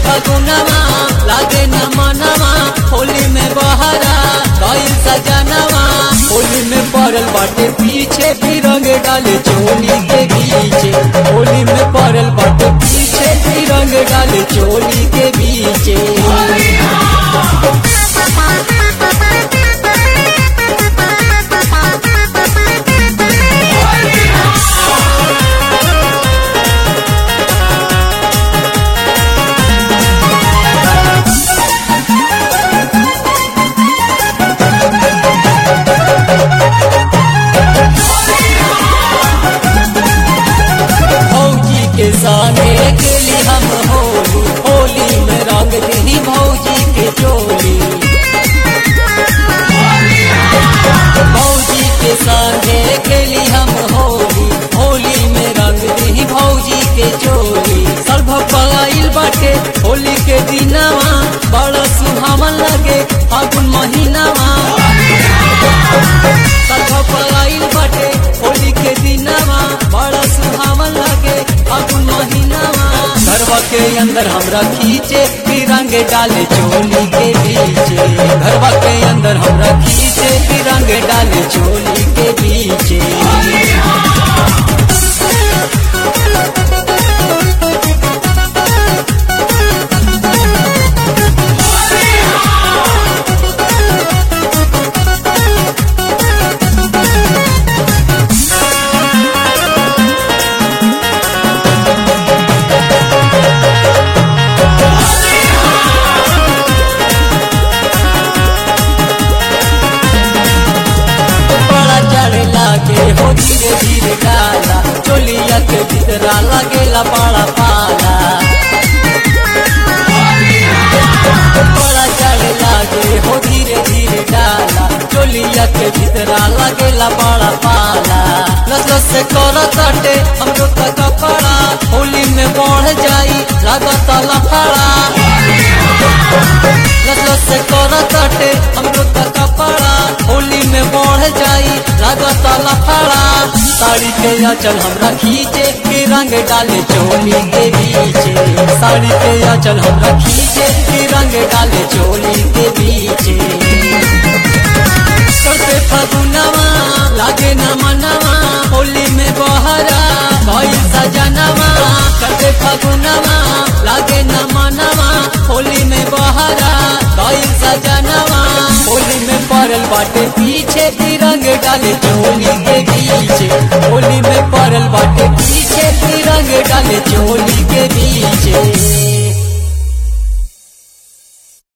फगुनवा लागे न मनवा होली में बहरा गईल सजनवा होली में पड़ल बाटे पीछे भी रंग डाले चोली के पीछे होली में पड़ल बाटे पीछे भी रंग डाले चोली के पीछे भौजी के संगे गेली हम होली होली में रंग दी भौजी के चोली भौजी के संगे गेली हम होली होली में रंग दी भौजी के चोली सर्व पगाइल बाटे होली के दिनवा बड़ा सुहावन लगे फागुन महीनावा सर्व पगाइल बाटे होली के दिनवा बड़ा सुहावन लगे फागुन महीनावा घरवा के अंदर हमरा खींचे तिरंग डाले चोली के पीछे घरवा के अंदर हमरा खींचे तिरंग डाले चोली के पीछे बड़ा चढ़े लागे हो धीरे धीरे डाला चोलिया के भीतरा लगेला बड़ा पाला बड़ा चढ़े लागे हो धीरे धीरे डाला चोलिया के भीतरा लगेला बड़ा पाला लस लस से कर कटे हमरो का कपड़ा होली में बढ़ जाई लागत लफड़ा लस लस से कर कटे हमरो का कपड़ा होली में बढ़ जाई लागत लफड़ा साड़ी के आंचल हमरा खींचे के रंग डाले चोली के पीछे साड़ी के आंचल हमरा खींचे के रंग डाले चोली के पीछे करते फगुनवा लागे न मनवा होली में बहरा भई सजनवा करते फगुनवा लागे न मनवा होली में बहरा भई सजनवा होली में पड़ल बाटे पीछे तिरंग डाले चोली के पीछे होली में पड़ल बाटे पीछे तिरंग डाले चोली के पीछे